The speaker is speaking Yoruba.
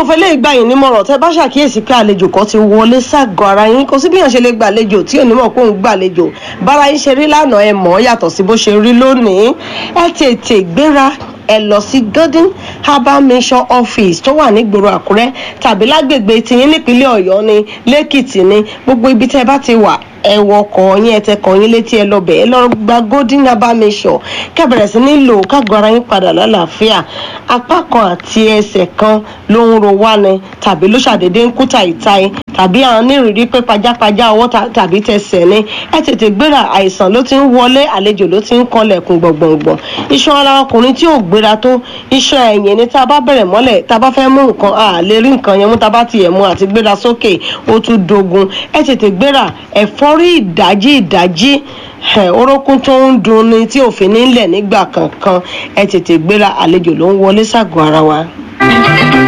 fẹ́ lè gbà yín nímọ̀ràn tẹ́ bá ṣàkíyèsí pé àlejò kan ti wọlé ságọ́ ara yín kò sí bí yàn ṣe lè gbàlejò tí ò ní mọ̀ pé òun gbàlejò bára yín ṣe rí lánàá ẹ mọ̀ ọ́ yàtọ̀ sí bó ṣe rí lónìí ẹ tètè gbéra ẹ lọ sí golden herbal mission office tó wà nígboro àkúrẹ́ tàbí lágbègbè tiyín nípínlẹ̀ ọ̀yọ́ ni lẹ́kìtì ni gbogbo ibi tẹ́ bá ti wà ẹ wọkọ̀ yín ẹ tẹ kọ̀ yín létí ẹ lọ bẹ̀ ẹ lọ gba golden herbal mission kẹ́bẹ̀rẹ̀ sí ní lò kágọ́ ara yín padà lálàáfíà apá kan àti ẹsẹ̀ kan ló ń ro wá ni tàbí ló ṣàdédé ń kú tàìtàì tàbí àwọn onírìírí pé pajápajá ọwọ́ tàbí tẹsẹ̀ ni ẹ tètè gbéra àìsàn ló ti ń wọlé àlejò ló ti ń kanlẹ̀kùn gbọ̀ngbọ̀ngbọ̀n iṣan ara ọkùnrin tí ò gbéra tó iṣan ẹ̀yìn ni tá a bá bẹ̀rẹ̀ mọ́lẹ̀ tá a bá fẹ́ mú nǹkan a lè rí nǹkan yẹn mú tá a bá tiẹ̀ mú àti gbéra sókè ó tún dogun ẹ tètè gbéra ẹ̀fọ́rí ìdájí ìdájí orókún tó ń dun ni tí òfin nílẹ̀ nígbà kankan ẹ tètè gbéra àlejò ló ń wọlé ságọ́ ara wa.